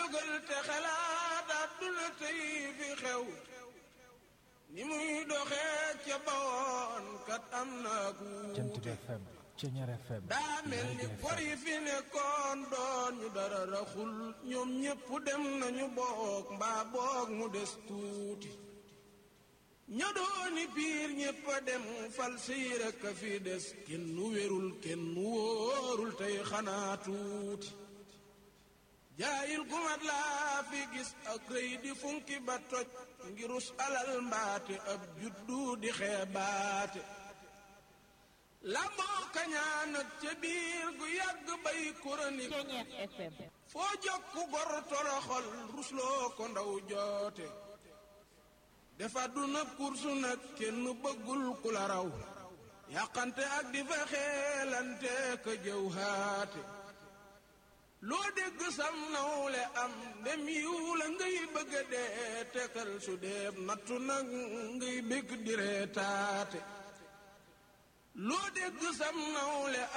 jógal te xalaat àdduna tey fi xew ni muy doxee ca bawoon kat am na Jant bi guute FM Ceñeer FM daa mel ni bor yi fi nekkoon doon ñu dara raxul ñoom ñépp dem nañu boog mbaa boog mu des tuuti ña dooni biir ñépp a dem fal siy rekk a fi des kenn nu wérul kenn nu wóorul tey xanaa tuuti jaayil gumat laa fi gis ak rëy di funki ba toj ngirus alal mbaate ab juddu di xeebaate lamboo kañaan ak ca biir gu yàgg bay kuronik Ceñeer FM foo jokku gor toroxol rusloo ko ndaw joote dafa du na kursu nag kenn bëggul ku la raw yàqante ak di fa xeelante ka jëw haate loo dégg sam nawle am ndem yiw la ngay bëgga dee tekal su deeb nattu nag ngay bég di reetaate loo dégg sam nawle